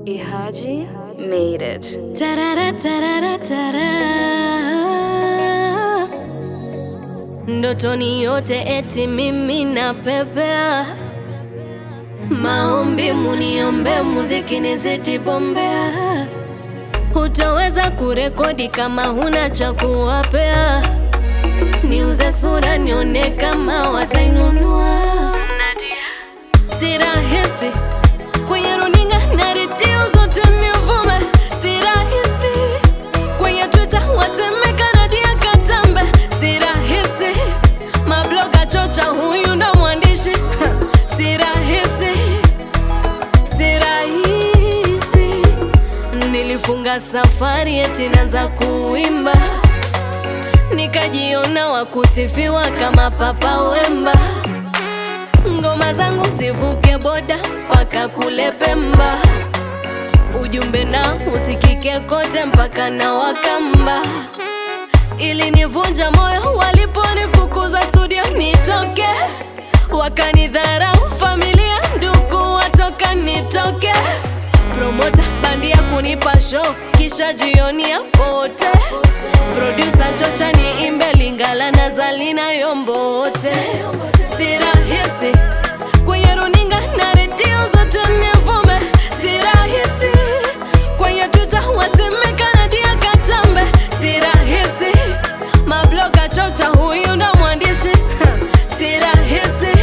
Ihaji made it. Tarara, tarara, tara. Ndotoni yote eti mimi napepea, maombi muniombe, muziki nizidi bombea. Hutaweza kurekodi kama huna cha kuwapea, niuze sura nione kama watainunua. Si rahisi kwenye runinga na redio zote nivume, si rahisi kwenye Twitter waseme Kanadia Katambe, si rahisi mabloga chocha, huyu ndo mwandishi si rahisi, si rahisi. Nilifunga safari eti naanza kuimba, nikajiona wakusifiwa kama Papa Wemba ngoma zangu zivuke boda mpaka kule Pemba, ujumbe na usikike kote mpaka na Wakamba. Ili nivunja moyo waliponifukuza studio nitoke, wakanidharau familia, ndugu watoka nitoke, promota bandia kunipa show kisha jioni ya pote, producer chocha niimbe Lingala na Zalina Yombote, si rahisi kwenye runinga na redio zote nivume, si rahisi kwenye Twitter waseme Kanadia Katambe, si rahisi mabloga chocha, huyu ndo mwandishi si rahisi,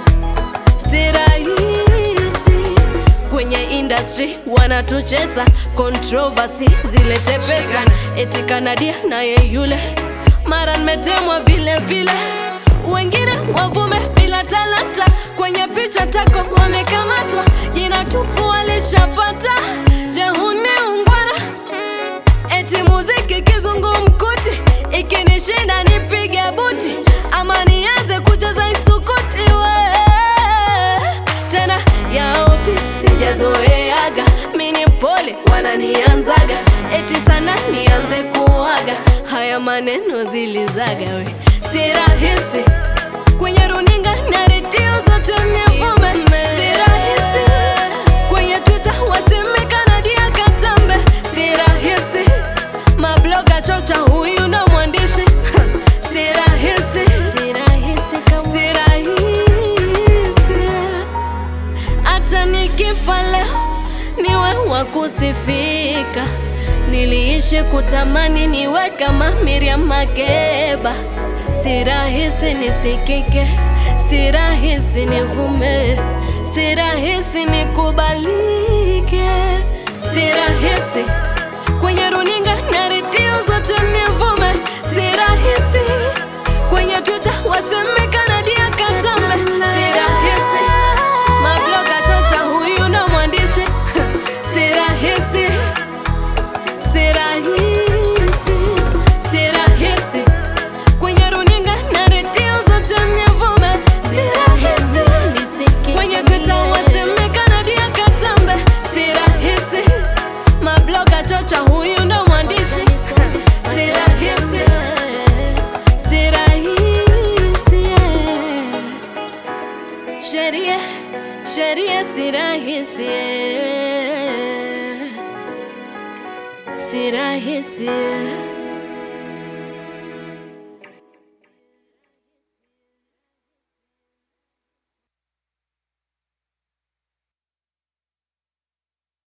si rahisi kwenye industry wanatucheza controversy zilete pesa, eti Kanadia naye yule mara nimetemwa vile vile, wengine wavume bila talanta, kwenye picha tako wamekamatwa, jina tupu walishapata. Je, huni ungwana? Eti muziki kizungumkuti, ikinishinda nipige buti, ama nianze kucheza isukuti we tena yaopi sijazoeaga, mini pole wananianzaga, eti sana nianze kuaga, haya maneno zilizaga we, si rahisi kwenye runinga na redio zote nivume, si rahisi kwenye Twitter waseme Kanadia Katambe, si rahisi mabloga chocha, huyu ndo mwandishi si rahisi, si rahisi, si rahisi hata nikifa leo niwe wa kusifika. Niliishi kutamani niwe kama Miriam Makeba. Si rahisi nisikike, si rahisi nivume, si rahisi nikubalike, si rahisi kwenye runinga na redio zote nivume, si rahisi kwenye Twitter waseme Kanadia Katambe, si rahisi mabloga chocha, huyu ndo mwandishi si rahisi, si rahisi, si rahisi kwenye runinga na redio zote nivume, si rahisi kwenye Twitter waseme Kanadia Katambe, si rahisi mabloga chocha, huyu ndo mwandishi si rahisi, si rahisi sheria sheria si rahisi si rahisi